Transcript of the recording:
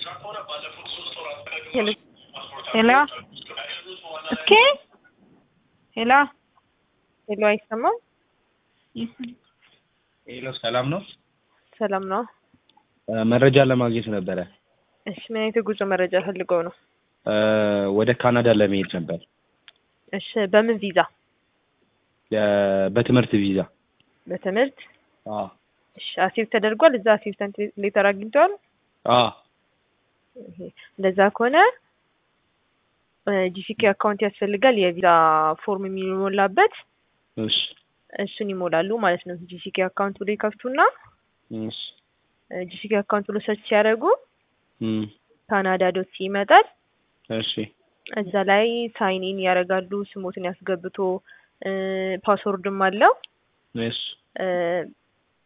ሄሎ እስኪ ሄሎ ሄሎ አይሰማም? ሄሎ ሰላም ነው? ሰላም ነው። መረጃ ለማግኘት ነበረ። እሺ ምን አይነት የጉዞ መረጃ ፈልገው ነው? ወደ ካናዳ ለመሄድ ነበር። እሺ በምን ቪዛ? በትምህርት ቪዛ። በትምህርት አዎ እሺ አሴፕት ተደርጓል? እዛ አሴፕታንት ሌተር አግኝተዋል? አዎ ይሄ እንደዛ ከሆነ ጂሲኬ አካውንት ያስፈልጋል። የቪዛ ፎርም የሚሞላበት እሺ እሱን ይሞላሉ ማለት ነው። ጂሲኬ አካውንት ብሎ ይከፍቱና እሺ ጂሲኬ አካውንት ብሎ ሰርች ሲያደርጉ እም ካናዳ ዶት ይመጣል። እሺ እዛ ላይ ሳይን ኢን ያደርጋሉ። ስሞትን ያስገብቶ ፓስወርድም አለው። እሺ